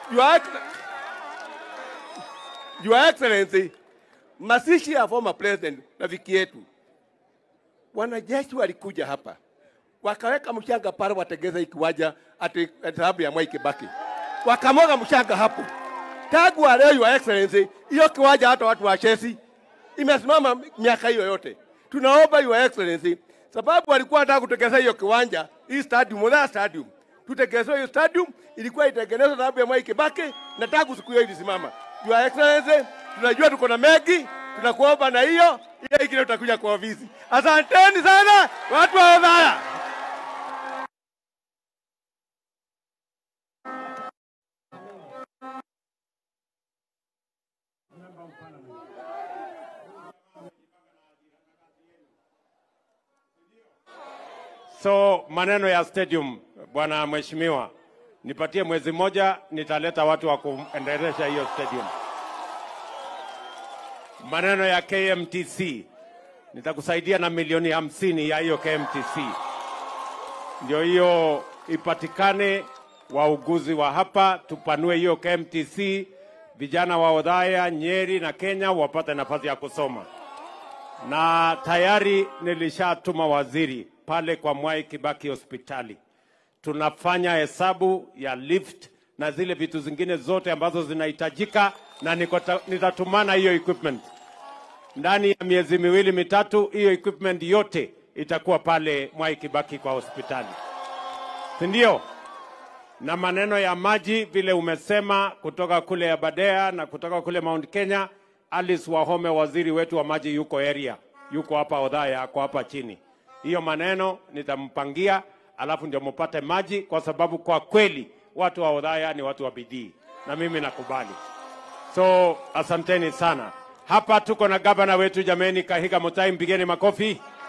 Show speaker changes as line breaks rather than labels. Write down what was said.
Your, Ex- Your Excellency, mazishi ya former president rafiki yetu, wanajeshi walikuja hapa wakaweka mchanga pale, wategeza hii kiwanja ati ati sababu ya Mwai Kibaki, wakamwaga mchanga hapo. Tangu wa leo, Your Excellency, hiyo kiwanja hata watu wa Chelsea imesimama miaka hiyo yote. Tunaomba Your Excellency, sababu walikuwa wanataka kutegeza hiyo kiwanja, hii stadium, Modhaa stadium, tutegezwe hiyo stadium, ilikuwa itengenezwa sababu ya Mwai Kibaki, na tangu siku hiyo ilisimama. Your Excellency, tunajua tuko na mengi, tunakuomba na hiyo hiyo ingine utakuja kwa ofisi. Asanteni sana watu wa Othaya.
So maneno ya stadium, bwana mheshimiwa, nipatie mwezi moja, nitaleta watu wa kuendelesha hiyo stadium. Maneno ya KMTC, nitakusaidia na milioni hamsini ya hiyo KMTC, ndio hiyo ipatikane. Wauguzi wa hapa tupanue hiyo KMTC, vijana wa Othaya, Nyeri na Kenya wapate nafasi ya kusoma na tayari nilishatuma waziri pale kwa Mwai Kibaki hospitali. Tunafanya hesabu ya lift na zile vitu zingine zote ambazo zinahitajika, na niko ta- nitatumana hiyo equipment ndani ya miezi miwili mitatu. Hiyo equipment yote itakuwa pale Mwai Kibaki kwa hospitali, si ndio? na maneno ya maji vile umesema kutoka kule Aberdare na kutoka kule Mount Kenya. Alice Wahome, waziri wetu wa maji, yuko area, yuko hapa Othaya, ako hapa chini. Hiyo maneno nitampangia, alafu ndio mupate maji, kwa sababu kwa kweli watu wa Othaya ni watu wa bidii, na mimi nakubali. So asanteni sana. Hapa tuko na gavana wetu jameni, Kahiga Mutai, mpigeni makofi.